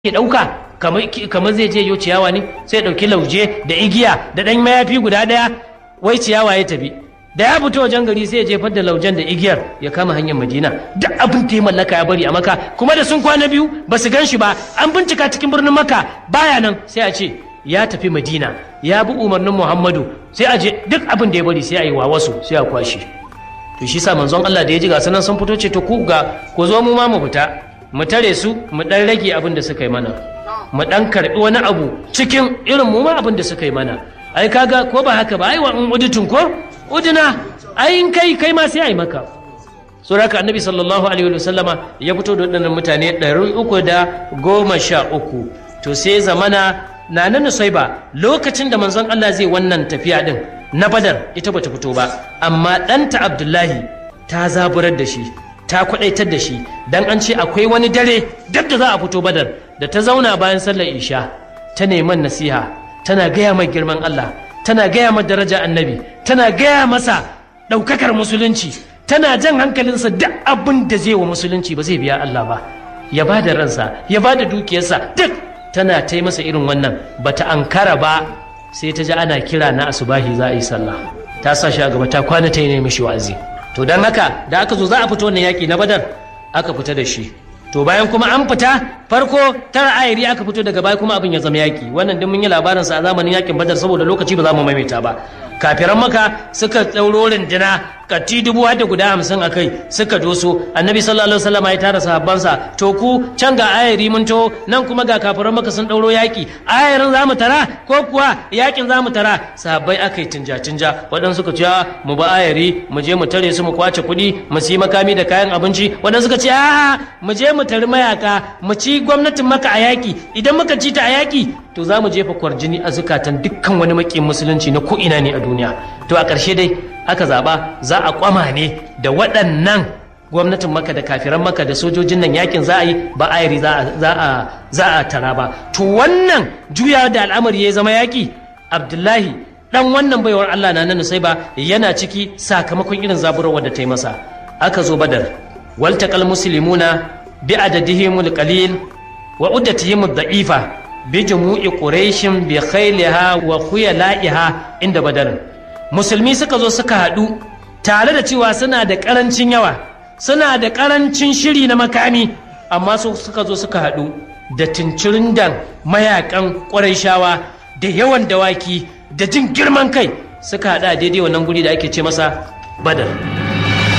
ke ɗauka kamar zai je yo ciyawa ne sai ɗauki lauje da igiya da ɗan mayafi guda ɗaya wai ciyawa ya tafi da ya fito wajen gari sai ya jefar da laujen da igiyar ya kama hanyar madina duk abin da ya mallaka ya bari a maka kuma da sun kwana biyu ba su gan shi ba an bincika cikin birnin maka baya nan sai a ce ya tafi madina ya bi umarnin muhammadu sai a je duk abin da ya bari sai a yi wa wasu sai a kwashe to shi sa manzon allah da ya ji ga sanan sun fito ce to ku ga ku zo mu ma mu fita mu tare su mu dan rage abin da suka yi mana mu dan karbi wani abu cikin irin mu ma abin da suka yi mana ai kaga ko ba haka ba ai wa in udutun ko uduna ai in kai kai ma sai ai maka suraka annabi sallallahu alaihi wa sallama ya fito da waɗannan mutane ɗari uku da goma sha uku to sai zamana na nan ba lokacin da manzon Allah zai wannan tafiya din na badar ita bata fito ba amma ɗanta abdullahi ta zaburar da shi ta kwadaitar da shi dan an ce akwai wani dare duk da za a fito badar da ta zauna bayan sallar isha ta neman nasiha tana gaya mai girman Allah tana gaya mai daraja annabi tana gaya masa ɗaukakar musulunci tana jan hankalinsa duk abin da zai wa musulunci ba zai biya Allah ba ya ba da ransa ya ba da dukiyarsa duk tana ta masa irin wannan bata ankara ba sai ta ji ana kira na asubahi za a yi sallah ta sa shi a gaba ta kwana ta yi ne mishi wa'azi to don haka da aka zo za a fito wannan yaƙi na badar aka fita da shi to bayan kuma an fita farko tara ayari aka fito daga baya kuma abin ya zama yaƙi wannan duk mun yi labarin sa a zamanin yaƙin badar saboda lokaci ba za mu maimaita ba kafiran maka suka ɗauro rindina katti dubu har da guda hamsin a kai suka doso annabi sallallahu alaihi wasallam ya tara sahabbansa to ku can ga ayari mun to nan kuma ga kafiran maka sun ɗauro yaƙi ayarin za mu tara ko kuwa yaƙin za mu tara sahabbai aka yi tinja tinja waɗansu suka ce mu ba ayari mu je mu tare su mu kwace kuɗi mu siyi makami da kayan abinci waɗansu suka ce a mu je mu tari mayaka mu ci gwamnatin maka a yaƙi idan muka ci ta a yaƙi to za mu jefa kwarjini a zukatan dukkan wani maƙin musulunci na ko ina ne a duniya to a ƙarshe dai aka zaba za a kwama ne da waɗannan gwamnatin maka da kafiran maka da sojojin nan yakin za a yi ba ayari za a tara ba to wannan juya da al'amari ya zama yaki abdullahi dan wannan baiwar allah na nan sai ba yana ciki sakamakon irin zaburarwa da ta yi masa aka zo badar waltaqal muslimuna bi adadihimul qalil wa uddatihim da'ifa bi jumu'i quraishin bi khayliha wa khuyala'iha inda badar musulmi suka zo suka haɗu tare da cewa suna da ƙarancin yawa suna da ƙarancin shiri na makami amma su suka zo suka haɗu da tincirin dan mayakan ƙwarai da yawan dawaki da jin girman kai suka haɗu a daidai wannan guri da ake ce masa badar